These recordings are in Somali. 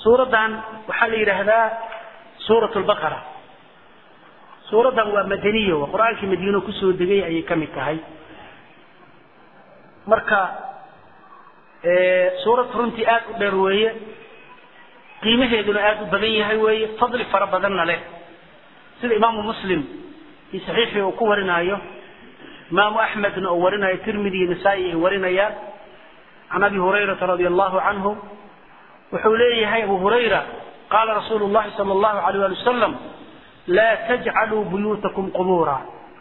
suuraddan waxaa la yidhaahdaa suurat lbaqara suuraddan waa madaniya waa qur-aankii madiino kusoo degay ayay ka mid tahay marka suurad runtii aad u dheer weeye qiimaheeduna aad u badan yahay weeye fadli fara badanna leh sida imaamu muslim fii saxiixii uu ku warinaayo imaamu axmedna uu warinayo tirmidi iyo nasaa-i ay warinayaan can abi hurayrata radia allahu canhu wuxuu leeyahay abu hurayra qaala rasuulu llahi sala allahu alayh ali wasalam laa tajcaluu buyuutakum qubuura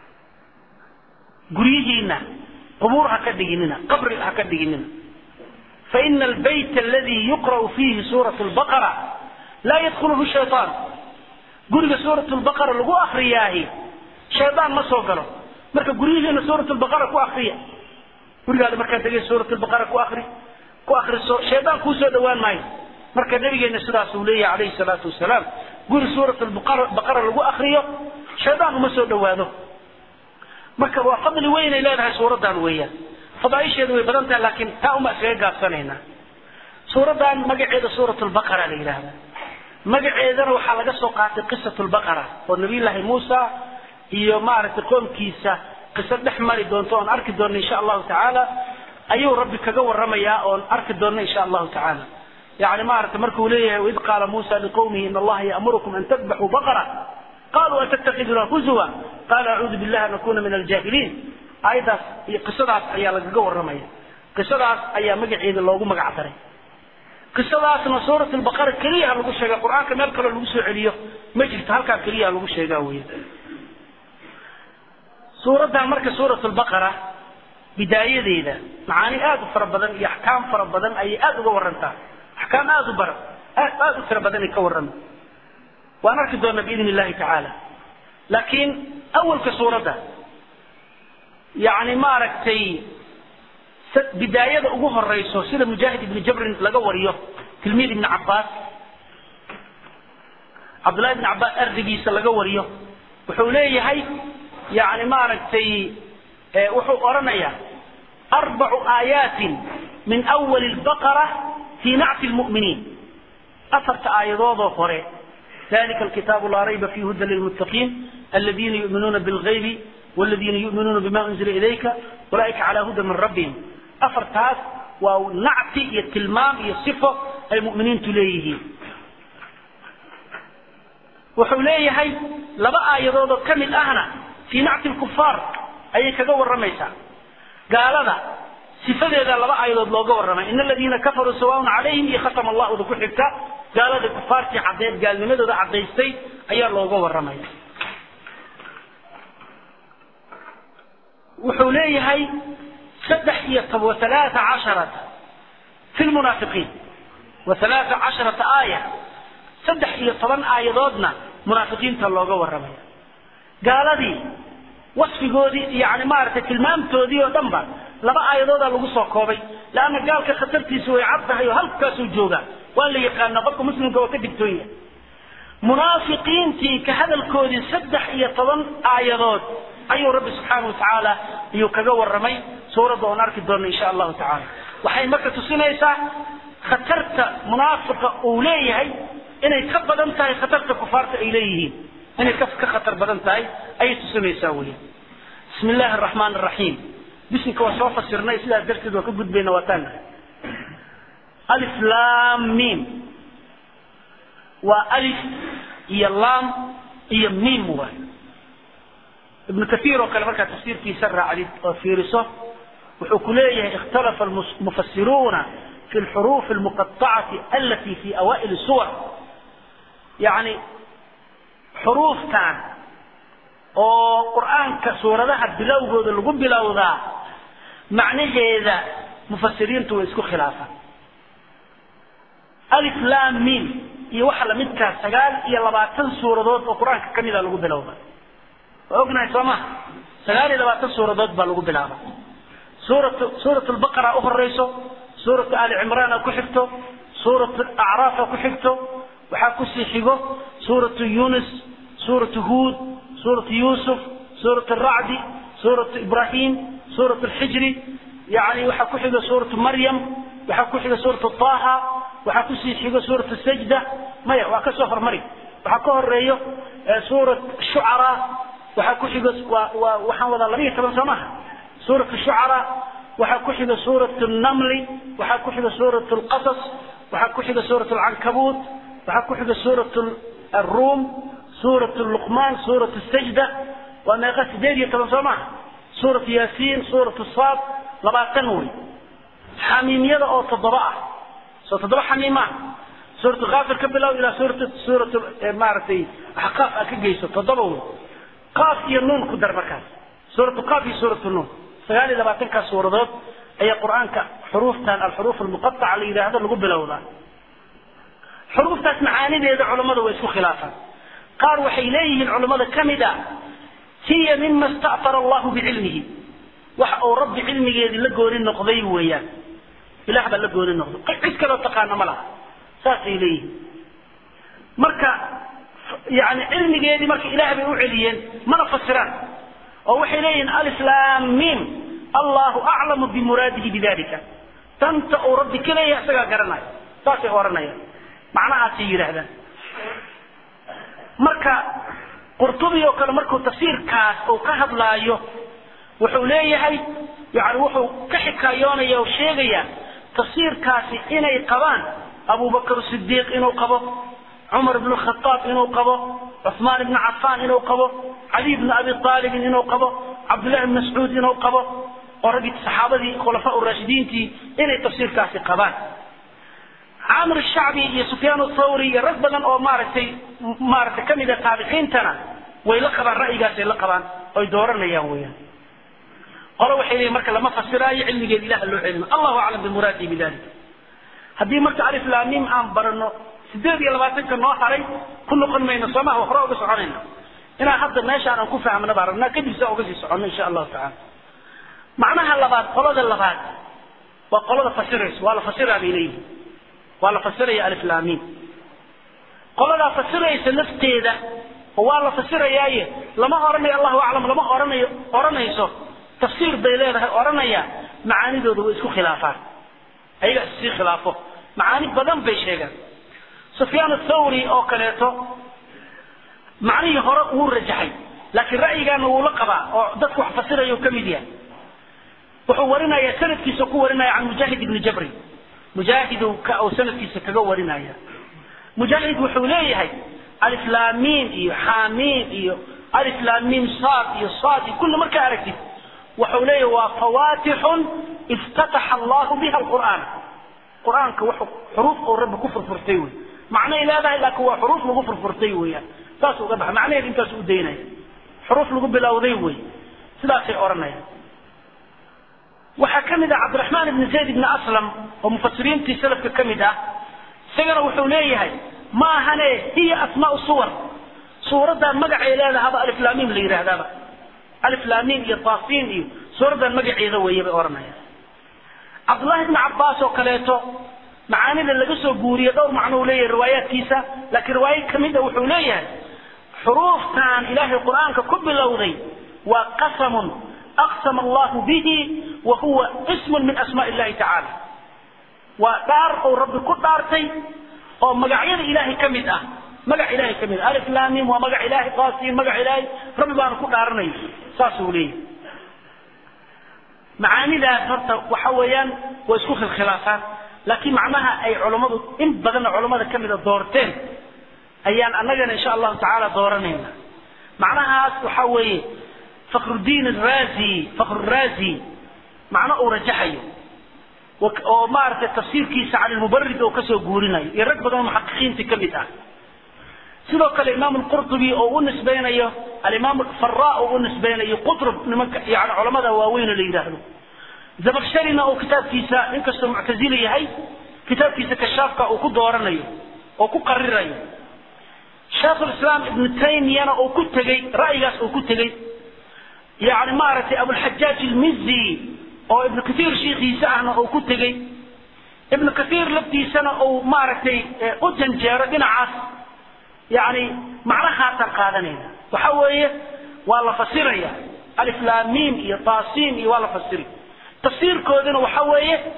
guryihiina qubuur ha ka dhiginina qabri ha ka dhiginina faina albayt aladi yuqra'u fiihi suurat lbaqara laa yadkhuluhu shaytaan guriga suurat lbaqara lagu akriyaahi shaydaan ma soo galo marka guryihiina suurat lbaqara ku akriya gurigaada markaad degay suurat lbaqara ku akri ku akriso shaydaan kuu soo dhawaan maayo marka nabigeena sidaas uu leeyahay calayhi salaatu wasalaam guri suurat baqara lagu akriyo shaydaan uma soo dhawaado marka waa fadli weynay leedahay suuraddan weeyaan fadaaisheedu way badan tahay laakiin taa uma iskaga gaabsanaynaa suuraddan magaceeda suurat lbaqara la yidhaahda magaceedana waxaa laga soo qaatay qisat lbaqara oo nabiyullaahi muusa iyo maaragtay qoomkiisa qiso dhex mari doonto oon arki doonno insha allahu tacaala ayuu rabbi kaga waramayaa oon arki doonno insha allahu tacaala yani maaragtay markuu leeyahay waid qaala muusa liqowmihi in allaha ya'murukum an tadbaxuu baqara qaluu atattakiduna huzuwa qaala acuudu billahi an akuna min aljaahiliin aayaddaas iyo qisadaas ayaa lagaga warramaya qisadaas ayaa magaceeda loogu magac daray qisadaasna suurat lbaqara keliyaha lagu sheega qur-aanka meel kaloo lagu soo celiyo ma jirto halkaa keliyaha lagu sheegaa weya suuraddan marka suurat lbaqara bidaayadeeda macaani aad u fara badan iyo axkaam fara badan ayay aada uga warantaa axkaam aada u bara aada u tira badan ay ka warrama waan arki doonaa biidn illahi tacaala laakiin awalka suuradda yani maaragtay bidaayada ugu horeyso sida mujaahid ibni jabrin laga wariyo tilmiid ibni cabaas cabdullahi ibni cabaas ardigiisa laga wariyo wuxuu leeyahay yani maaragtay wuxuu odhanayaa arbacu aayaatin min awali lbaqara fii nacti lmu'miniin afarta aayadoodoo hore ذلك الكتاب لا ريب فيه هدى للمتقين الذين يؤمنون بالغيب والذين يؤمنون بما أنزل إليك أولئك على هدى من ربهم أفرتاس ونعتي يتلمام يصفه المؤمنين تليه وحوليه هي لبقى يضوض كمل أهنا في نعت الكفار أي كجور رميسا قال هذا sifadeeda laba aayadood looga warramay in aladiina kafaruu sawaaun calayhim iyo khatama allahu ku xigta gaalada kufaartii caddeed gaalnimadooda caddaystay ayaa looga warramaya wuxuu leeyahay saddex iyo tob waalaaa casharata fi lmunaafiqiin waalaaa casharata aaya saddex iyo toban aayadoodna munaafiqiinta looga warramaya gaaladii wasfigoodii yani maaragtay tilmaamtoodii oo dhan ba laba aayadoodaa lagu soo koobay leanna gaalka khatartiisa way cad tahay oo halkaasuu joogaa waa la yaqaana qofka muslimka waa ka digtoon yahay munaafiqiintii ka hadalkoodii saddex iyo toban aayadood ayuu rabbi subxaana watacaala iyuu kaga warramay suuradda oon arki doona insha allahu tacaala waxay marka tusinaysaa khatarta munaafiqa uu leeyahay inay ka badan tahay khatarta kufaarta ay leeyihiin inay ka ka khatar badan tahay ayay tusinaysaa weya bismi illaahi araxmaan araxiim bisinka waa soo fasirnay sidaas darteed waa ka gudbayna waa taan alif lam mim waa alif iyo lam iyo mim waay ibnu kathiir oo kale markaa tafsiirkiisa raacdid oo fiiriso wuxuu ku leeyahay ikhtalafa almufasiruuna fi lxuruuf almuqaطacati alati fi awaa'il suwar yani xuruuftan oo qur'aanka suuradaha bilowgooda lagu bilowdaa macnaheeda mufasiriintu way isku khilaafaan alif lam mim iyo waxa lamidkaa sagaal iyo labaatan suuradood oo qur-aanka ka mida lagu bilowda waa ognahay soo maha sagaal iyo labaatan suuradood baa lagu bilaaba suurat suurat lbaqara u horeyso suuratu ali cimraana ku xigto suuratu acraafa ku xigto waxaa kusii xigo suuratu yunus suuratu huud suuratu yusuf suuratu racdi suuratu ibrahim suuratu lxijri yani waxaa ku xiga suuratu maryam waxaa ku xiga suuratu taha waxaa kusii xigo suurat sajda maya waa kasoo hormari waxaa ka horeeyo suurat shucara waxaa ku xigo waa waa waxaan wadaa labiyo toban soo maha suurat shucara waxaa ku xiga suurat namli waxaa ku xiga suurat lqasas waxaa ku xiga suurat alcankabuut waxaa ku xiga suurat aruum suurat luqmaan suurat sajda waa meeqa sideed iyo toban soo maha suurat yaasiin suurat saad labaatan wey xamiimyada oo toddoba ah soo toddoba xamiim ah suurat kaafir ka bilow ilaa suurat suurat maaragtay axqaaf aad ka geyso toddoba wey qaaf iyo nuun ku dar markaas suuratu qaaf iyo suuratu nuun sagaal iyo labaatankaas suuradood ayaa qur-aanka xuruuftan alxuruuf almuqataca la yidhaahdo lagu bilowdaa xuruuftaas macaanideeda culammada way isku khilaafaan qaar waxay leeyihiin culammada ka mid a hiya mima sta'fara allahu bicilmihi waxa uu rabbi cilmigeedii la gooni noqday weeyaan ilaah baa la gooni noqday cid kaloo taqaana ma laha saasay leeyihiin marka yani cilmigeedii marka ilaah bay u celiyeen mana fasiraan oo waxay leeyihiin alislaam mim allahu aclamu bimuraadihi bidalika danta uu rabbi ka leeyahay isagaa garanaya saasay oranayaan macnahaasay yidhaahdaan marka qurtubi oo kale markuu tafsiirkaas uu ka hadlaayo wuxuu leeyahay yani wuxuu ka xikaayoonaya oo sheegaya tafsiirkaasi inay qabaan abubakr sidiiq inuu qabo cumar bn khaaab inuu qabo cuثmaan ibn cafaan inuu qabo cali bn abi aalibin inuu qabo cabdullahi bn mascuud inuu qabo oo raggii saxaabadii khulafaa raashidiintii inay tafsiirkaasi qabaan camr shacbi iyo sufyaan thawri iyo rag badan oo maaragtay maaragtay kamida taabiciintana way la qabaan ra'yigaasay la qabaan oy dooranayaan weyaan qolo waxay leeyihin marka lama fasiraayo cilmigeed ilaha loo celina allahu aclam bimuraadihi bidalik haddii marka alif laamim aan barano sideed iyo labaatanka noo haray ku noqon mayno soomaha hore uga soconayna inaan hadda meeshaan aan ku fahmna baa rabnaa kadib saa uga sii soconno insha allahu tacala macnaha labaad qolada labaad waa qolada fasiraysa waa la fasiraa bay leeyihin waa la fasiraya alif laamim qoladaa fasiraysa lafteeda oo waa la fasirayaaye lama oranayo allahu aclam lama oranayo oranayso tafsiir bay leedahay oranaya macaanidooda way isku khilaafaan ayaga issii khilaafo macaani badan bay sheegaan sufyaan athawri oo kaleeto macnihii hore wuu rajaxay laakiin ra'yigaana wuu la qabaa oo dadku wax fasiraya ka mid yahay wuxuu warinaya sanadkiisa ku warinaya can mujaahid ibni jabri mujaahidu ka uu sanadkiisa kaga warinaya mujaahid wuxuu leeyahay aliflaamiin iyo xaamiin iyo aliflaamiin saad iyo saad iyo kulli markaa aragtid wuxuu leeyahay waa fawaatixun iftataxa allahu biha alqur'aan qur-aanka wuxuu xuruuf uu rabbi ku furfurtay wey macnay leedahay laakiin waa xuruuf lagu furfurtay weeyaan saas uga baxa macnaheed intaas u daynaya xuruuf lagu bilowday wey sidaasay odhanayaan waxaa ka mid ah cabdiraxmaan ibni zayd ibni aslam oo mufasiriintii salafka ka mid ah isagana wuxuu leeyahay ma ahane hiya asmaau suwar suuraddan magacay leedahaba aliflaamiim la yidhaahdaaba aliflaamiim iyo taasiin iyo suuraddan magaceeda weeye bay odhanayaan cabdullahi ibni cabbaas oo kaleeto macaanida laga soo guuriye dhowr macno uu leeyahay riwaayaadkiisa laakiin riwaayo ka mid a wuxuu leeyahay xuruuftan ilaahay qur-aanka ku bilowday waa qasamun aqsama allahu bihi wa huwa ismun min asmaa illahi tacaala waa dhaar uu rabbi ku dhaartay oo magacyada ilaahay ka mid ah magac ilaahay ka mid ah alif laamim waa magac ilaahay qaasiin magac ilaahay rabbi baana ku dhaaranay saasuu leeyahay macaanidaas horta waxa weeyaan waa isku khilkhilaafaan laakiin macnaha ay culammadu in badanna culammada ka mida doorteen ayaan annagana insha allahu tacaala dooranayna macnahaas waxa weeye fakrudiin araazi fakruraazi macno uu rajaxayo oo maaragtay tafsiirkiisa cani lmubarid oo kasoo guurinayo iyo rag badan oo muxaqiqiinta ka mid ah sidoo kale imaam lqurtubi oo u nisbaynayo alimaam fara oo u nisbaynayo qutrub nimanka yani culamada waaweyn oo la yidhaahdo zabakshirina oo kitaabkiisa inkastoo muctazili yahay kitaabkiisa kashaafka uu ku dooranayo oo ku qarirayo sheekhulislaam ibnu taymiyana uu ku tegey ra'yigaas uu ku tegey yani maaragtay abulxajaaj ilmizi oo ibnu kathiir shiikhiisa ahna uu ku tegey ibnu kathiir laftiisana uu maaragtay u janjeero dhinacaas yani macnahaasaan qaadanayna waxa weeye waa la fasiraya aliflaamiim iyo taasiim iyo waa la fasiri tafsiirkooduna waxa weeye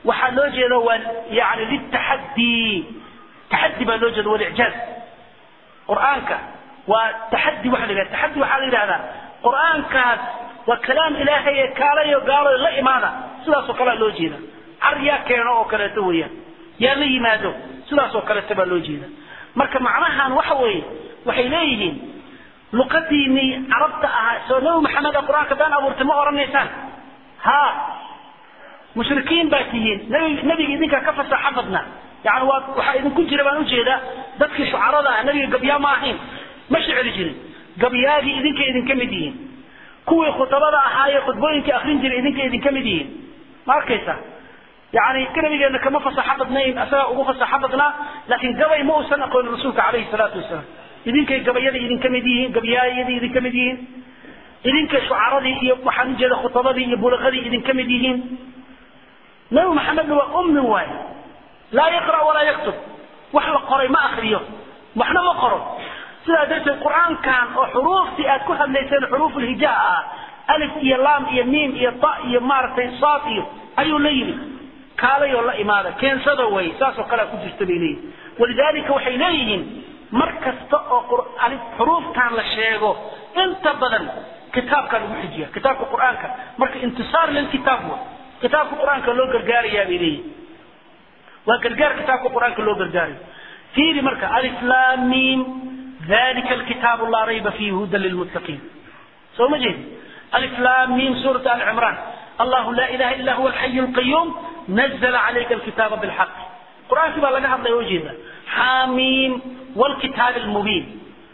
waxaa loo jeeda waa yani litaxaddi taxaddi baa loo jeeda walicjaaz qur'aanka waa taxaddi waxa la yidhahda taxaddi waxaa la yidhahdaa qur'aankaas waa kalaam ilaahay ee kaalayo gaalo la imaada sidaasoo kalea loo jeeda car yaa keeno oo kaleeto weeyaan yaa la yimaado sidaasoo kaleeto baa loo jeeda marka macnahan waxa weeye waxay leeyihiin luqadiinii carabta ahaa soo nabi maxamed ee qur-aanka been abuurtay ma odhanaysaan ha mushrikiin baa tihiin nabi nabiga idinkaa ka fasaxa badna yani waa waxaa idinku jira baan ujeedaa dadkii shucarada ah nabiga gabyaa ma ahayn ma shicri jirin gabyaagii idinkay idinka mid yihiin kuwii khutabada ahaayee khudbooyinkii akrin jiray idinkay idinka mid yihiin ma arkaysa yani nabigeena kama fasaxo badnayn asagaa ugu fasaxo badnaa laakiin gabay ma uusan aqoonin rasuulka calayhi salaatu wasalaam idinkay gabayada idinka mid yihiin gabyaayadii idinka mid yihiin idinkay shucaradii iyo waxaan ujeeda khutabadii iyo bulaqadii idinka mid yihiin nabi maxamedna waa ummi waay laa yaqra walaa yaktub wax la qoray ma akriyo waxna ma qoro sidaa darteed qur-aankan oo xuruuftii aad ku hadlayseen xuruuf ulhijaa ah alif iyo laam iyo miim iyo ta iyo maaragtay saad iyo ayuu la yimid kaalayoo la imaada keensada way saasoo kalea ku jirta bay leeyihin walidaalika waxay leeyihiin mar kasta oo xuruuftan la sheego inta badan kitaabkaa lagu xijiya kitaabka qur-aanka marka intisaar lilkitaab wa kitaabka qur-aanka loo gargaarayaa bay leeyihin waa gargaar kitaabka qur-aanka loo gargaarayo fiiri marka alif lam mim dalika alkitaabu laa rayba fiihi hudan lilmuttaqiin soo ma jeedi alif lam mim suurat ali cimraan allahu laa ilaha illa huwa alxayu alqayuum nazla calayka alkitaaba bilxaq qur-aankii baa laga hadlaya oo jeeda xamiim والكتاب المبين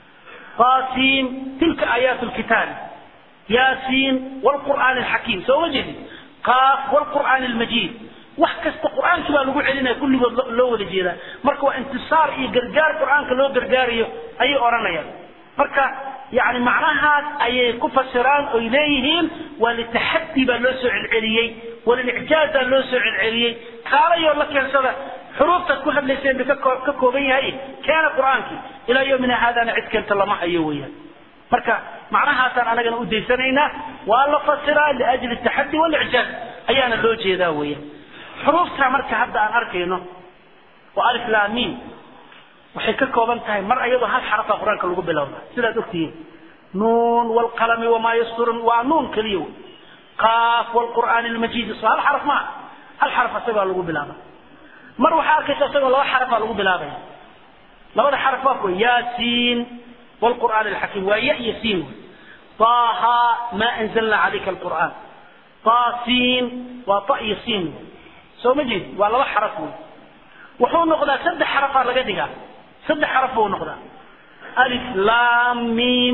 طاسيم تلك آيات الكتاب ياسين والقرآن الحكيم سوى جدي قاف والقرآن المجيد وحكست قرآن كما نقول علينا كل لو وجينا مركا انتصار اي قرقار قرآن كلو قرقاري اي اورانيا مركا يعني معناها اي كفسران اليهم ولتحدي بلوسع العليي وللاعجاز بلوسع العليي قال يقول لك يا سيدة حروفta ku hadlayseen bay ka kooban yahay keena qur-aankii ilaa yomina haadana cid keenta lama hayo weeyaan marka macnahaasaan anagana u daysanaynaa waa la fasiraa liajli taxaddi walicjaaz ayaana loo jeedaa weeyaan xuruufta marka hadda aan arkayno oo alif laamiin waxay ka kooban tahay mar ayadoo hal xarafa qur-aanka lagu bilowda sidaad ogtihiin nuun wlqalami wamaa yasturun waa nuun keliya wey qaaf wlqur'aani lmajiid so hal xaraf maa hal xaraf asagaa lagu bilaaba mar waxaa arkaysa isagoo laba xarafaa lagu bilaabaya labada xaraf waa kuwa yaasiin wlqur'aan alxakiim waa ya iyo siin wey طaha ma anzalna calayka alqur'aan taasiin waa ta iyo siin wey soo ma jeed waa laba xaraf wey wuxuu noqdaa saddex xarafaa laga dhigaa saddex xaraf buu noqdaa alif lam mim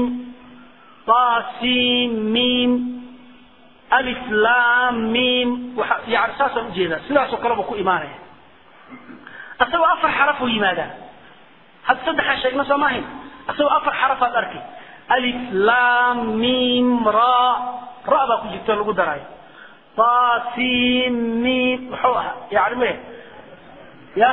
taasiin mim alif lam mim waxa yani saasaan ujeedaa sidaasoo kale buu ku imaanaya asagoo afar xaraf uu yimaadaa hadda saddexaan sheegna soo maahayn asagoo afar xarafaad arkay alif lam mim ra ra baa ku jirta lagu daraayo tasin mim muxuu ahaa yani me ya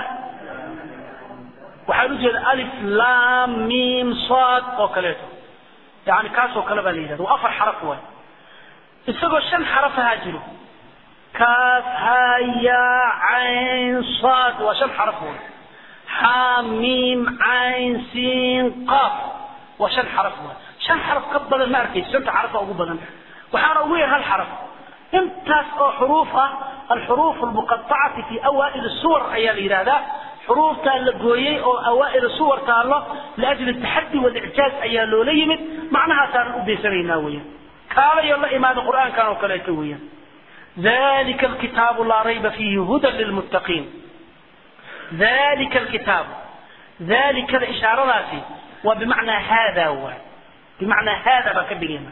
waxaan ujeeda alif lam mim sad oo kaleeto yani kaasoo kale baa la yidhahda waa afar xaraf waay isagoo shan xaraf ahaa jiro kaaf ha ya cayn sad waa shan xaraf wey xamim cayn siin qaaf waa shan xaraf wey shan xaraf ka badan ma arkaysa shanta xaraf ugu badan waxaana ugu yar hal xaraf intaas oo xuruuf ah alxuruuf almuqaطacati fi awaa'il suwar ayaa la yidhahdaa xuruuftaa la gooyey oo awaa'il suwar taallo liajli taxadi walicjaaz ayaa loola yimid macnahaasaanan u daysanaynaa weeyaan kaalayo la imaada qur'aankan oo kaleeto weeyaan ذلك الكتاب لا ريب فيه هدى للمتقين ذلك الكتاب ذلك الإشارة ذاتي وبمعنى هذا هو بمعنى هذا بكبرنا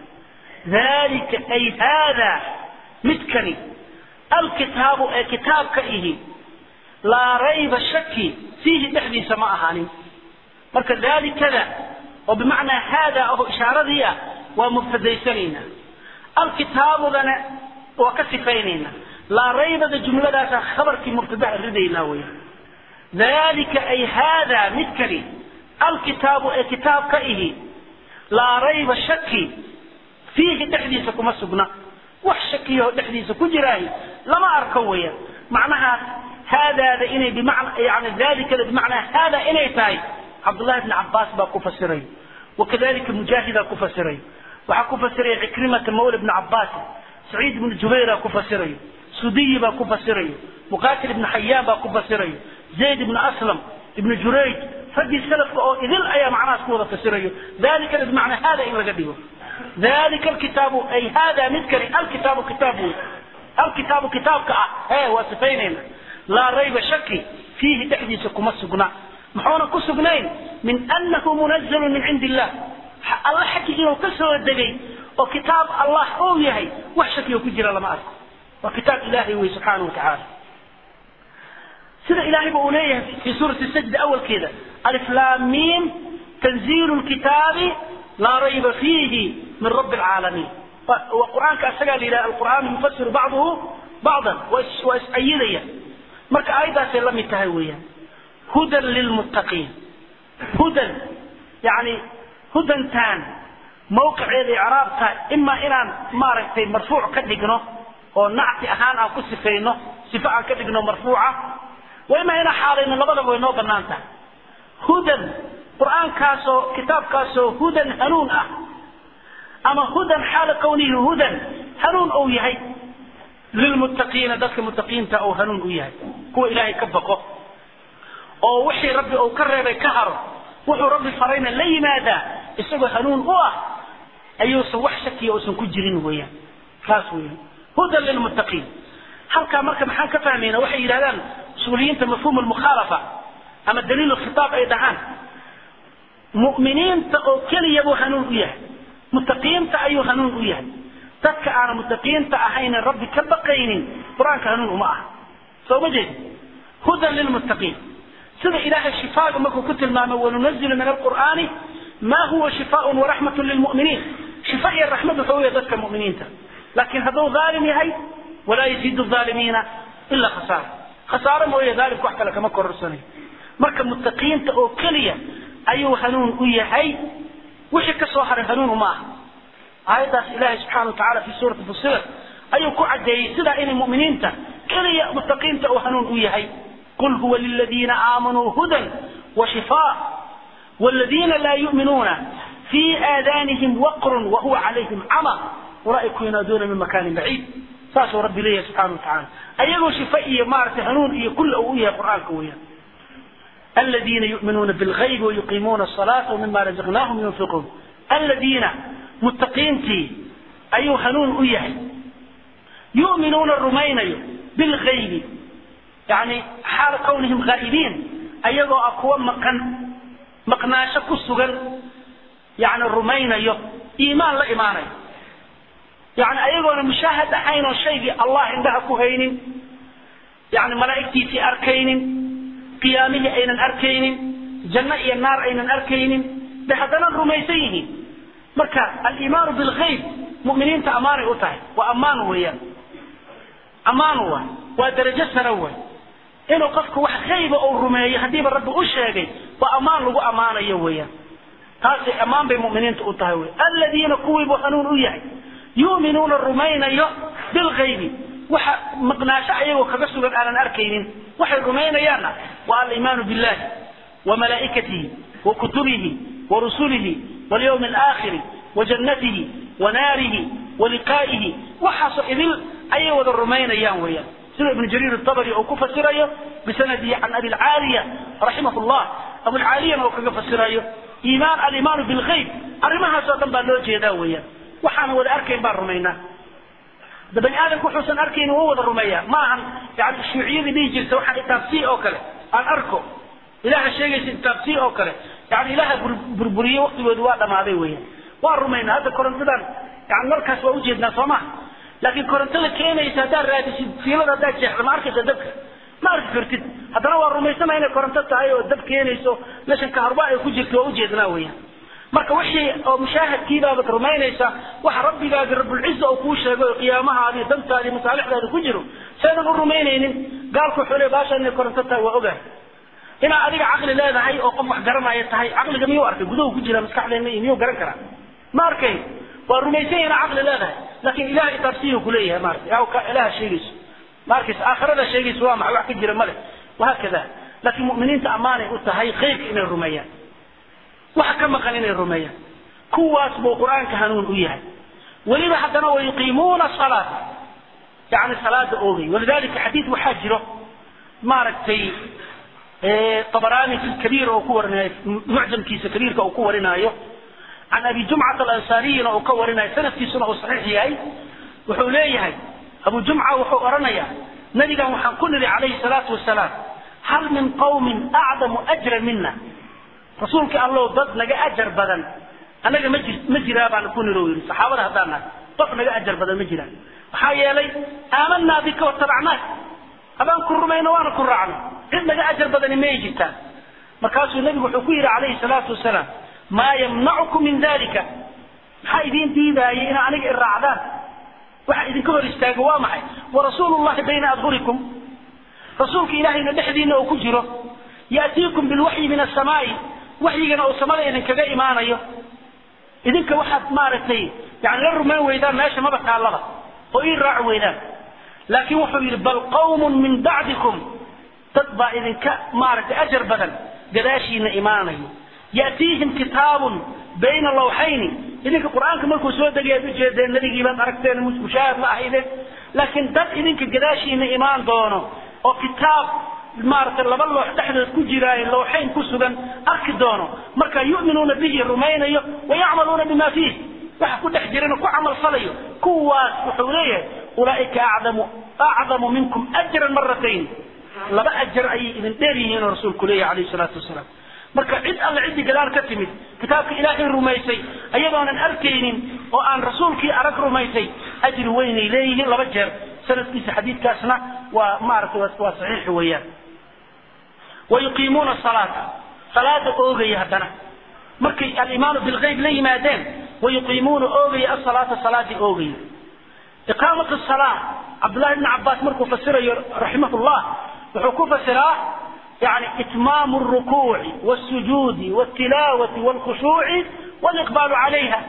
ذلك أي هذا متكني الكتاب أي كتاب كإيه لا ريب الشك فيه تحدي سماء هاني مرك ذلك كذا وبمعنى هذا أو إشارة ذي ومبتدي سنين الكتاب لنا وكسفينينا لا ريب ذا جملة ذات خبر في مبتدأ ردينا ويا ذلك أي هذا مثكري الكتاب أي كتاب كإيه لا ريب الشك فيه تحديث كما سبنا وحشكيه تحديث كجراي لما أركويا macnahaas haadaada inay bimacna yani dalikada bimacnaa haada inay tahay cabdullahi bni cabbaas baa ku fasirayo wakadalika mujaahidaa ku fasirayo waxaa ku fasiraya cikrimata mawla bni cabbaas saciid ibnu jubayra ku fasirayo sudiyi baa ku fasirayo muqatil ibnu xayaan baa ku fasirayo zayd ibnu aslam ibnu jurayj raggii salafka oo idil ayaa macnahaas ku wada fasirayo dalikana bimacnaa haada in laga dhigo dalika alkitaabu ay hada midkani alkitaabu kitaab wey alkitaabu kitaabka ah ee waa sifaynayna laa rayba shaki fiihi dhexdiisa kuma sugna muxuuna ku sugnayn min anahu munazalu min cindi illah alla xaggi inuu ka soo degay oo kitaab allah uu yahay wax shakiyo ku jira lama arko waa kitaab ilahay wey subxaana wa tacaala sida ilahay ba uu leeyahay fi suurati sajda awalkeeda alif lam mim tanzilu lkitaabi laa rayba fiihi min rabbi alcaalamiin wa qur-aanka asagaa la yidhaha alqur'aan yufasiru bacduhu bacdan waa is-ayidaya marka aayaddaasay la mid tahay weeyaan hudan lilmuttaqiin hudan yani hudantaan mawqiceeda icraabta imaa inaan maaragtay marfuuc ka dhigno oo nacti ahaan aan ku sifayno sifo aan ka dhigno marfuuca wa imaa inaan xaalayno labadaba way noo banaan tahay hudan qur-aankaasoo kitaabkaasoo hudan hanuun ah ama hudan xaala kawnihi hudan hanuun ou yahay lilmuttaqiina dadka muttaqiinta ou hanuun u yahay kuwa ilaahay ka baqo oo wixii rabbi uu ka reebay ka haro wuxuu rabbi farayna la yimaadaa isagoo hanuun u ah ayuusan wax shakiya uusan ku jirin weeyaan kaas weeyaan hudan lilmuttaqiin halkaa marka maxaan ka fahmayna waxay yidhahdaan usuuliyiinta mafhuum almukhaalafa ama daliil khitaab ay dhahaan mu'miniinta oo keliya buu hanuun u yahay muttaqiinta ayuu hanuun u yahay dadka aana muttaqiinta ahaynin rabbi ka baqaynin qur-aanka hanuun uma aha soo ma jeedi hudan lilmuttaqiin sida ilaahay shifaaga markuu ku tilmaamay wanunazilu min alqur'aani ma huwa shifaaun waraxmatun lilmu'miniin shifa iyo raxmad wuxuu u yahay dadka mu'miniinta laakiin hadduu dhaalim yahay walaa yaziidu dhaalimiina ilaa khasaara khasaaro mooye dhaalimka wax kale kama kororsanayo marka muttaqiinta oo keliya ayuu hanuun u yahay wixii ka soo haray hanuun uma aha aayaddaas ilaahay subxana wa tacala fi suurati fusilat ayuu ku cadeeyey sidaa inay mu'miniinta keliya muttaqiinta uu hanuun u yahay qul huwa liladiina aamanuu hudan wa shifaa والذين لا يؤمنون في آذانهم وقر وهو عليهم عمى أولئك ينادون من مكان بعيد ساسو ربي ليه سبحانه وتعالى أيغو شفائي مارت هنون إيه كل أوية قرآن كوية الذين يؤمنون بالغيب ويقيمون الصلاة ومما رزقناهم ينفقون الذين متقين تي أيو هنون أيه يؤمنون الرمين بالغيب يعني حال كونهم غائبين أيغو أقوى مكان maqnaasho ku sugan yani rumaynayo iimaan la imaanayo yani ayagoona mushaahad ahayn oo shaygii allah indhaha ku haynin yani malaa'igtiisii arkaynin qiyaamihii aynan arkaynin janno iyo naar aynan arkaynin de haddana rumaysan yihiin marka aliimaanu bilgayb mu'miniinta ammaanay u tahay waa ammaan weeyaan ammaan waay waa darajo sare waay inuu qofku wax hayba uu rumeeyo haddiiba rabbi u sheegay waa ammaan lagu ammaanayo weeyaan taasi ammaan bay mu'miniinta u tahay wey aladiina kuwiibuu hanuun u yahay yu'minuuna rumaynayo bilgaybi waxa maqnaasho ayagoo kaga sugan aanan arkaynin waxay rumaynayaanna waa aliimaanu billahi wa malaa'ikatihi wa kutubihi wa rusulihi walyawmi alaakhiri wa jannatihi wa naarihi wa liqaa'ihi waxaasoo idil ayay wada rumaynayaan weeyaan sida ibn jariir الطبري oo ku fasirayo bisanadihi can abi الcaaliya raximah الlah abu الcaaliyana oo kaga fasirayo iimaan alimaanu bilgayb arrimahaas oo dhan baa loo jeedaa weeyaan waxaan wada arkayn baan rumaynaa da bani aadamku wuxuusan arkaynin waa wada rumeeyaa ma ahan yani shuuciyadii dhihi jirta waxaan itaabsii oo kale aan arko ilaha sheegaysa itaabsii oo kale yani ilaha burburiye waktigoodu waa dhamaaday weeyaan waa rumaynaa hadda korontadan yani markaas waa ujeednaa soo maha laakiin korontada keenaysa haddaad raadisid fiilada haddaad jeexdo ma arkaysa dabka ma arki kartid haddana waa rumaysana inay koronto tahay oo dab keenayso meeshan kaharba ay ku jirto waa ujeednaa weeyaan marka wixii oo mushaahadkiibaabad rumaynaysa waxa rabbigaagi rabulciza oo kuu sheegay oo qiyaamahaadi dantaadi masaalixdaadi ku jiro saydan u rumaynaynin gaalku wuxuu le baasha inay koronto tahay waa ogahay inaad adiga caqli leedahay oo qof wax garanaya tahay caqliga miyuu arkay guduhu ku jira maskaxdeena iyo miyuu garan karaa ma arkay waa rumaysan yana caqli leedahay laakin ilaha itaabsiyu kuleeyahay maarata ilaha sheegayso ma arkaysa aakhirada sheegaysa waa maxay wax ka jira male wahaakada laakiin mu'miniinta ammaanay u tahay khayrka inay rumeeyaan waxa ka maqan inay rumeeyaan kuwaas buu qur-aanka hanuun u yahay weliba haddana wayuqiimuuna salaata yani salaada oogay walidalika xadiid waxaa jiro maaragtay طبراني في الكبير أو كورنا معجم كيس كبير أو كورنا عن أبي جمعة الأنصاري أو كورنا سنة في سنة صحيح هاي وحوليه هاي أبو جمعة وحورنا نبي وحن كل عليه الصلاة والسلام هل من قوم أعظم أجرا منا رسولك الله ضد لقى أجر بدن أنا مجرى بان نكون روي صحابة هذانا ضد لقى أجر بدن مجرى وحايا لي آمنا بك واتبعناك abaan ku rumayno waana ku raacno cid naga ajar badani may jirtaan markaasuu nebigu wuxuu ku yidhi calayhi salaatu wasalaam maa yamnacukum min dalika maxaa idiin diidaayay inaa aniga i raacdaan waxa idinka hor istaago waa maxay warasuulu llahi bayna adhurikum rasuulka ilaahayna dhexdiina oo ku jiro ya'tiikum bilwaxyi min asamaa'i waxyigana uu samada idinkaga imaanayo idinka waxaad maaragtay yani la rumayn weydaan meesha maba taallaba oo ii raaci weydaan laakiin wuxuu yidhi bal qawmun min bacdikum dad baa idinka maaragtay ajar badan gadaashiina imaanayo ya'tiihim kitaabun bayna lawxayni idinka qur-aanka markuu soo degay aad ujeedeen nabigiibaad aragteen mushaahad ma ahaydeen laakiin dad idinka gadaashiina imaan doono oo kitaab maaragtay laba loox dhexdood ku jiraayo lawxayn ku sugan arki doono marka yu'minuuna bihi rumaynayo wayacmaluuna bima fiih waxa ku dhex jirana ku camal falayo kuwaas wuxuu leeyahay ulaaika acdamu acdamu minkum ajran maratayn laba ajar ayay idin dheer yihiin oo rasuulku leeyahay calayhi salaatu wasalaam marka cid alle ciddii gadaal ka timid kitaabka ilaahay rumaysay ayadoonan arkaynin oo aan rasuulkii arag rumaysay ajri weynay leeyihiin laba jeer sanadkiisa xadiidkaasna waa maaragtay waa saxiix weeyaan wayuqiimuuna salaata salaada oogaya haddana markay alimaanu bilgayb la yimaadeen wayuqiimuuna oogaya asalaata salaadii oogaya iqaamat salaa cabdullahi bni cabaas markuu fasirayo raximah llah wuxuu ku fasiraa yani itmaamu rukuuci wasujuudi wtilaawati wlkhushuuci waliqbaalu calayha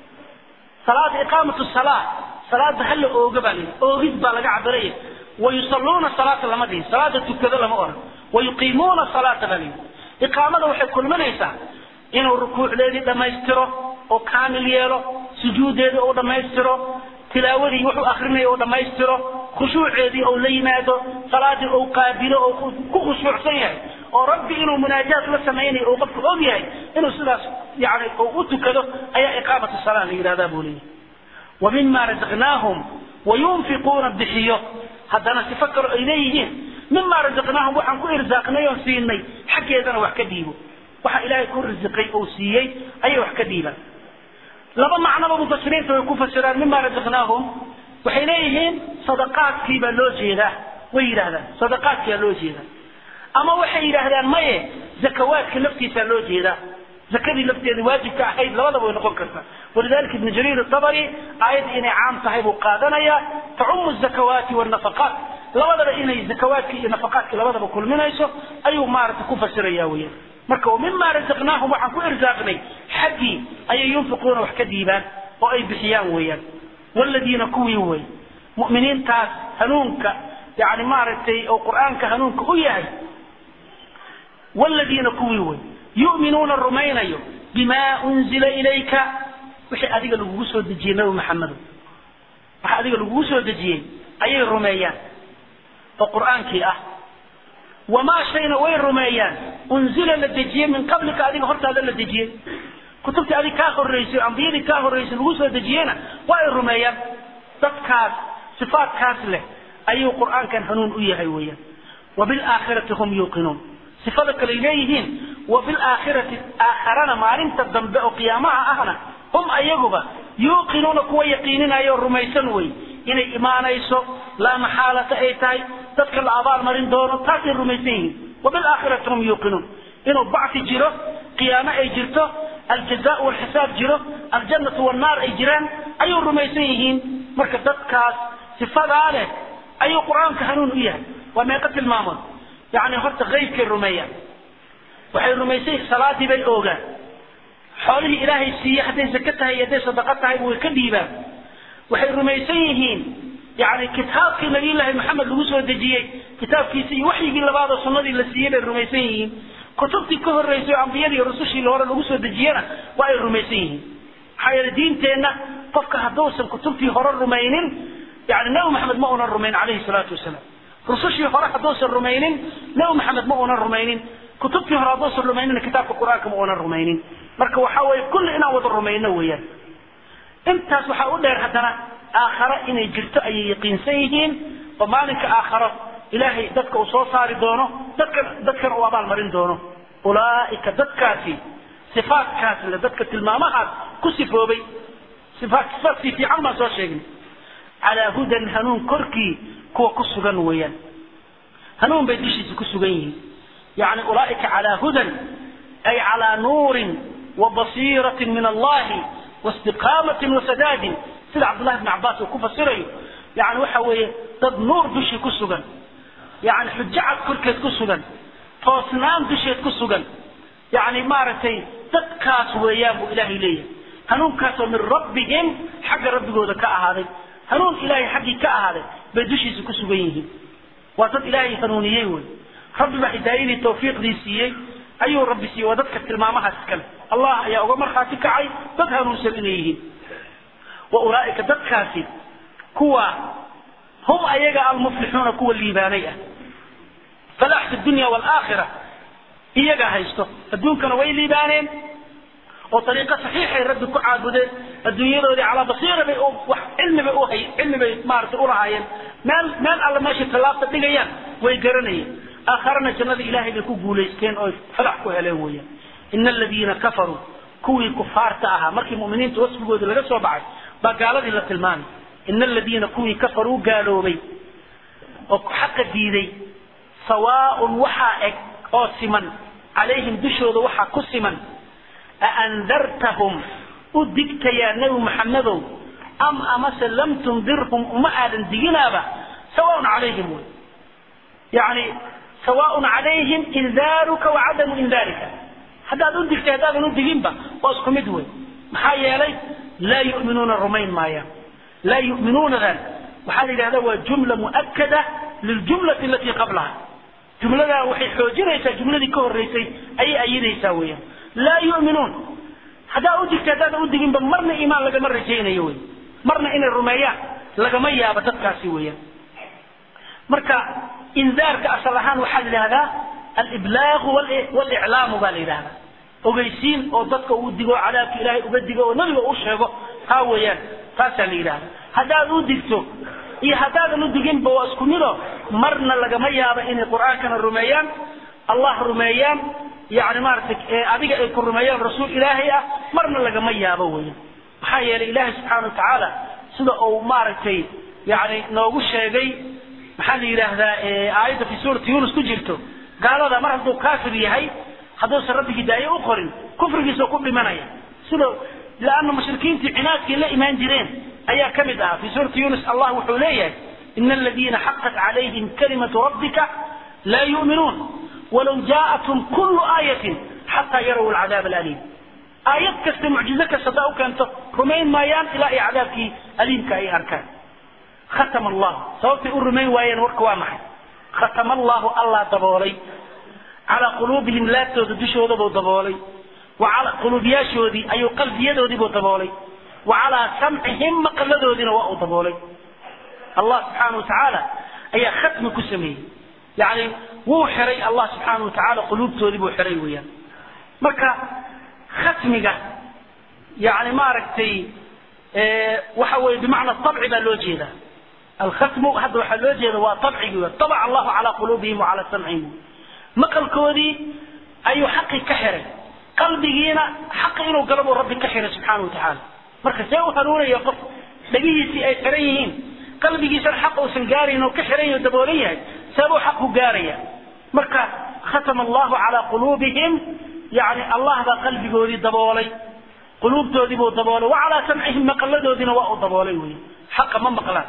salaada iqaamat salaa salaada hala ooga baa layidhi oogid baa laga cabiraya wayusalluuna salaata lama dhihin salaada tukado lama oran wayuqiimuuna salaata baa layidhi iqaamada waxay kulminaysaa inuu rukuucdeedii dhammaystiro oo kaamil yeelo sujuudeedii uu dhammaystiro tilaawadii wuxuu akrinaya uu dhammaystiro khushuuceedii uu la yimaado salaadii uu qaabilo oo ku khushuucsan yahay oo rabbi inuu munaajaat la samaynayo uu qofku og yahay inuu sidaas yani uu u tukado ayaa iqaamatu salaa la yidhahdaa buu leeyahy wa mima razaqnaahum wayunfiquuna bixiyo haddana sifo kale ay leeyihiin mima razaqnaahum waxaan ku irsaaqnay oon siinay xaggeedana wax ka dhiibo waxa ilaahay ku risiqay uu siiyey ayay wax ka dhiibaan laba macnoba mufasiriinta way ku fasiraan mima razaqnaahum waxay leeyihiin sadaqaadkii baa loo jeedaa way yidhahdaan sadaqaadkiaa loo jeedaa ama waxay yidhaahdaan maye zakawaadka laftiisaa loo jeedaa zakadii lafteeda waajibka ahayd labadaba way noqon kartaa walidalika ibnu jariir atabari aayadda inay caam tahay buu qaadanayaa tacumu zakawaati wannafaqaat labadaba inay zakawaadki iyo nafaqaadki labadaba kulminayso ayuu maaragtay ku fasiraya weyaan marka mima razaqnaahum waxaan ku irsaaqnay xaggii ayay yunfiquuna wax ka dhiibaan oo ay bixiyaan weeyaan waladiina kuwii wey mu'miniintaas hanuunka yani maaragtay oo qur'aanka hanuunka u yahay waladiina kuwii wey yu'minuuna rumaynayo bima unzila ilayka wixii adiga lagugu soo dejiyey nabi maxamedo waxa adiga lagugu soo dejiyey ayay rumeeyaan oo qur'aankii ah wamaa shayna way rumeeyaan unzila la dejiyey min qablika adiga hortaada la dejiyey kutubtii adig kaa horeysay ambiyadii kaa horeysay lagu soo dejiyeyna waa ay rumeeyaan dadkaas sifaatkaas leh ayuu qur'aankan hanuun u yahay weeyaan wabilaakhirati hum yuuqinuun sifada kaley leeyihiin wabilaakhirati aakharana maalinta dambe oo qiyaamaha ahna hum ayaguba yuuqinuuna kuwa yaqiininaya oo rumaysan wey inay imaanayso laa maxaalata ay tahay dadka la abaal marin doono taasay rumaysan yihiin wabilaakhirati hum yuuqinuun inuu bacfi jiro qiyaamo ay jirto aljaza walxisaab jiro aljannatu wannaar ay jiraan ayuu rumaysan yihiin marka dadkaas sifadaa leh ayuu qur-aanka hanuun u yahay waa meeqa tilmaamood yani horta aybkay rumeeyaan waxay rumaysan salaadii bay oogaan xoolihii ilaahay siiye hadday zake tahay iyo hadday sadaqo tahay way ka dhiibaan waxay rumaysan yihiin yani kitaabkii nabiyullaahi maxamed lagu soo dejiyey kitaabkiisi iyo waxyigii labaadoo sunnadii la siiyey bay rumaysan yihiin kutubtii ka horreysay oo ambiyadii iyo rusushii hore lagu soo dejiyena waa ay rumaysan yihiin maxaa yeele diinteenna qofka hadduusan kutubtii hore rumaynin yani nabi maxamed ma unan rumayn calayhi salaatu wasalaam rusushii hore hadduusan rumaynin nabi maxamed ma unan rumaynin kutubtii hore hadduusan rumaynina kitaabka qur-aanka ma unan rumaynin marka waxa weeye kulli inaan wada rumayno weeyaan intaas waxaa u dheer haddana aakhare inay jirto ayay yaqiinsan yihiin oo maalinka aakharo ilaahay dadka uu soo saari doono dadkan dadkan uu abaalmarin doono ulaa'ika dadkaasi sifaatkaas le dadka tilmaamahaas ku sifoobay sifaat sifaadkii fiican baan soo sheegnay calaa hudan hanuun korkii kuwa ku sugan weeyaan hanuun bay dushiisa ku sugan yihiin yani ulaa'ika calaa hudan ay calaa nuurin wa basiiratin min allahi واstiqaamatin wasadaadin sida cabdullahi bn cabaas uu ku fasirayo yani waxa weeye dad nuur dushii ku sugan yani xujacad korkeed ku sugan toosnaan dusheed ku sugan yani maaragtay dadkaas weeyaan buu ilaahay leeyahay hanuunkaasoo min rabbihim xagga rabbigooda ka ahaaday hanuun ilaahay xaggii ka ahaaday bay dushiisa ku sugan yihiin waa dad ilaahay hanuuniyey wey rabbi baa hidaayadii tawfiiqdii siiyey ayuu rabbi siiyey waa dadka tilmaamahaas iskale allah ayaa uga markhaati kacay dad hanuunsan inay yihiin wa ulaa'ika dadkaasi kuwa hum ayaga almuflixuuna kuwa liibaanay ah falaax fi dunya waalaakhira iyaga haysto adduunkana way liibaaneen oo ariiqo saxiixay rabbi ku caabudeen adduunyadoodii calaa basiira bay wax cilmi bay uhay cilmi bay maaragtay ulahaayeen meel meel alle meeshay tallaabta dhigayaan way garanayeen aakharana jannada ilaahay bay ku guulaysteen oo falax ku heleen weeyaan ina aladiina kafaruu kuwii kufaarta ahaa markii mu'miniinta wasfigooda laga soo baxay baa gaaladii la tilmaamay ina aladiina kuwii kafaruu gaaloobay oo xaqa diiday sawaaun waxaa eg oo siman calayhim dushooda waxaa ku siman aandartahum u digtayaa nebi maxamedow am amase lam tundirhum uma aadan diginaaba sawaaun calayhim wey yani sawaaun calayhim indaaruka wa cadamu indaarika haddaad u digtay haddaadan u diginba waa isku mid wey maxaa yeelay laa yuminuuna rumayn maayaan laa yuminuunadan waxaa la yidhahda waa jumla mu'akada liljumlati alatii qablaha jumladaa waxay xoojinaysaa jumladii ka horreysay ayay ayidaysaa weeyaan laa yuminuun haddaa u digtay haddaadan u diginba marna iimaan lagama rajaynayo wey marna inay rumeeyaan lagama yaabo dadkaasi weeyaan marka indaarka asal ahaan waxaa la yidhahdaa aliblaagu waliclaamu baa la yidhahdaa ogeysiin oo dadka uu digo cadaabka ilaahay uga digo oo nabiga u sheego taa weeyaan taasaa la yidhahda haddaad u digto iyo haddaadan u diginba waa isku mido marna lagama yaabo inay qur'aankana rumeeyaan allah rumeeyaan yani maaragtay adiga ay ku rumeeyaan rasuul ilaahay ah marna lagama yaabo weeyaan maxaa yeelay ilaahay subxaana watacaala sida uu maaragtay yani noogu sheegay maxaa la yidhaahdaa aayadda fi suurati yunus ku jirto gaalada mar hadduu kaafir yahay hadduusan rabbi hidaaye u qorin kufrigiisa ku dhimanaya sida laana mushrikiintii cinaadkii la imaan jireen ayaa ka mid ahaa fi suurati yunus allah wuxuu leeyahay ina aladiina xaqat calayhim kalimatu rabbika laa yu'minuun walow jaa'athum kullu aayatin xataa yaraw alcadaab alaliim aayad kasta mucjizo kasta haddaa u keento rumayn maayaan ilaa ay cadaabkii aliimka ay arkaan khatama allahu sababtay u rumayn waayeen warka waa maxay khatama allahu allah daboolay calaa quluubihim laabtooda dushoodabuu daboolay wa calaa quluubyaashoodii ayuu qalbiyadoodiibuu daboolay wa calaa samcihim maqaladoodiina waa uu daboolay allah subxaana wa tacaala ayaa khatmi ku sameeyey yani wuu xiray allah subxaana wa tacaala quluubtoodii buu xiray weeyaan marka khatmiga yani maaragtay waxa weye bimacna abci baa loo jeedaa alkhatmu hadda waxaa loo jeeda waa abcigi w abaca allahu calaa quluubihim wa calaa samcihim maqalkoodii ayuu xaqii ka xiray qalbigiina xaqi inuu galo buu rabbi ka xiray subxaana wa tacaala marka see u hanuunaya qof dhagihiisii ay xiran yihiin qalbigiisana xaq uusan gaarayn oo ka xiran yahay o daboolan yahay seebuu xaqu gaaraya marka khatama allahu calaa quluubihim yani allah baa qalbigoodii daboolay quluubtoodii buu daboolay wa calaa samcihim maqaladoodiina waa uu daboolay wey xaqa ma maqlaan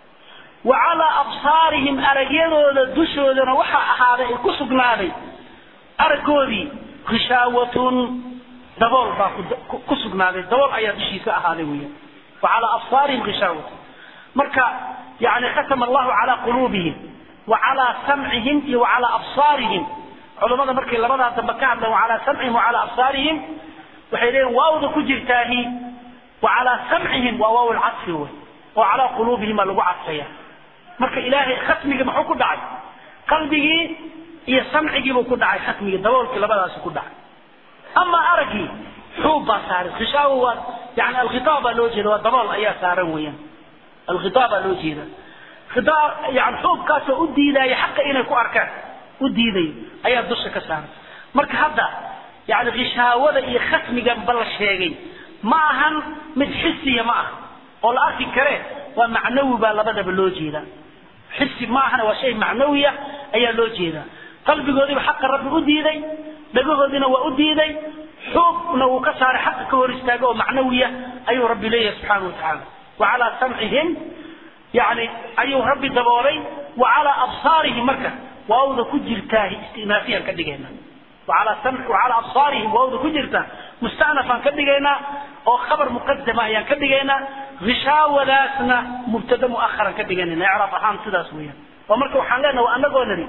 wa calaa absaarihim aragyadooda dushoodana waxaa ahaaday ay ku sugnaaday araggoodii hishaawatun dabool baa ku sugnaaday dabool ayaa dushiisa ahaaday weya wa calaa absaarihim hishaawatun marka yani khatama allahu calaa quluubihim wa calaa samcihim iyo wa calaa absaarihim culammada markay labadaa dambe ka hadleen wa calaa samcihim wa calaa absaarihim waxay leeyihin waawda ku jirtaahi wa calaa samcihim waa waaw lcadfi wey oo calaa quluubihim baa lagu cadfaya marka ilaahay khatmigii muxuu ku dhacay qalbigii iyo samcigiibuu ku dhacay khatmigii daboolkii labadaasi ku dhacay ama araggii xuub baa saaran khishaawo waa yani alkhitaab baa loo jeeda waa dabool ayaa saaran weeyaan alkhitaab baa loo jeeda khitaab yani xuubkaasoo u diidaya xaqa inay ku arkaan u diidayo ayaa dusha ka saaran marka hadda yani khishaawada iyo khatmigan ba la sheegay ma ahan mid xisiya ma ah oo la arki kare waa macnawi baa labadaba loo jeedaa xisi ma ahana waa shay macnawiya ayaa loo jeedaa qalbigoodiiba xaqa rabbi u diiday dhagahoodiina waa u diiday xuubna wuu ka saaray xaqa ka hor istaaga oo macnawiya ayuu rabbi leeyahay subxaana wa tacaala wa calaa samcihim yani ayuu rabbi daboolay wa calaa absaarihim marka waawda ku jirtaa istinaafiyaan ka dhigayna وعلى سمع وعلى أبصارهم وأوض كجرتا مستأنفا كدقينا أو خبر مقدمة يعني كدقينا غشاوة لاسنا مبتدا مؤخرا كدقينا نعرف أحام سداس ويا ومركو حلنا وأنا قولني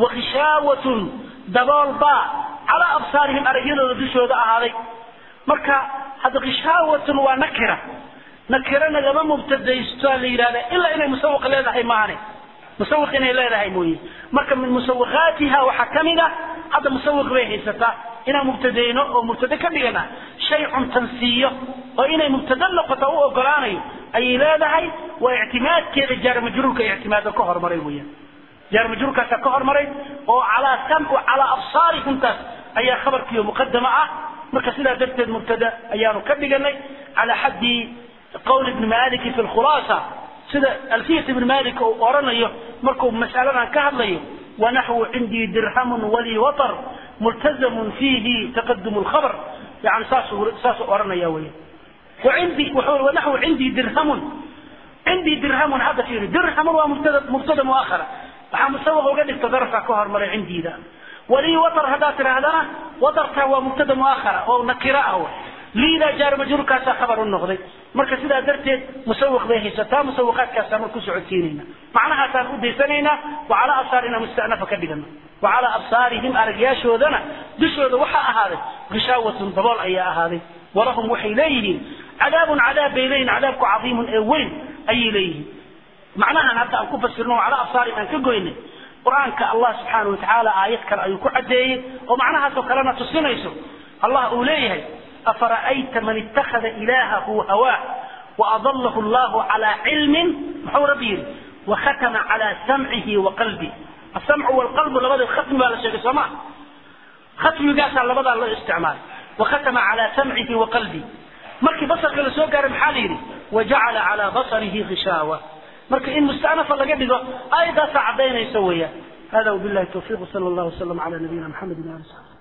وغشاوة دبال باء على أبصارهم أرجينا ودشوا ذا هذا مركا هذا غشاوة ونكرة نكرنا لما مبتدا يستوى إلا إن مسوق لنا هي معنا مسوق إنay leedahay mooye marka min musawaqaatiha waxaa ka mid ah hadda musawiq bay haysataa inaan mubtadeyno oo mubtade ka dhigana shay cuntansiiyo oo inay mubtade noqoto u ogolaanayo ayay leedahay waa ictimaadkeeda jaarmajruurka ictimaado ka hormaray weeyaan jaarmajruurkaasa ka hormaray oo calaa sam calaa absaarihimtaas ayaa khabarkiiyo muqadama ah marka sidaa darteed mubtada ayaanu ka dhiganay calaa xaddi qowl ibni maliki fi lkhulaasa sida alfiyat ibn malik uu oranayo markuu mas'aladan ka hadlayo wanaxwu cindii dirhamun walii watar multazamun fiihi taqadum lkhabr yani saasuu saasuu oranaya weya wacindi wuxuu wanaxwu cindii dirhamun cindii dirhamun hadda fiiri dirhamun waa mubtada mubtada muakhara waxaa musawaqa uga dhigta darafka ka hormaray cindiida walii watar haddaad tidhaahdana watarka waa mubtada muakhara oo nakira ah liidaa jaar majruurkaasaa khabar u noqday marka sidaa darteed musawiq bay haysataa musawiqaadkaasaan ku socodsiinayna macnahaasaan u daysanaynaa wacalaa absaarina mustanafa ka dhigana wacalaa absaarihim aragyaashoodana dushooda waxaa ahaaday gishaawatun dabool ayaa ahaaday walahum waxay leeyihiin cadaabun cadaab bay leeyihin cadaabku cadiimun ee weyn ayay leeyihiin macnahan hadda aan ku fasirno wacalaa absaarihim aan ka goynay qur-aanka allah subxaana watacaala aayad kale ayuu ku cadeeyey oo macnahaasoo kalena tusinayso allah uu leeyahay أفرأيت من اتخذ إلهه هواه وأضله الله على علم محو ربيل وختم على سمعه وقلبه السمع والقلب لبدا الختم ولا شيء سماع ختم قاس على لبدا الله استعمال وختم على سمعه وقلبه مركي بصر كلا سوى قارم حاليري وجعل على بصره غشاوة مركي إن مستأنف الله قبل أيضا سعدين يسويها هذا وبالله التوفيق صلى الله وسلم على نبينا محمد وعلى آله وصحبه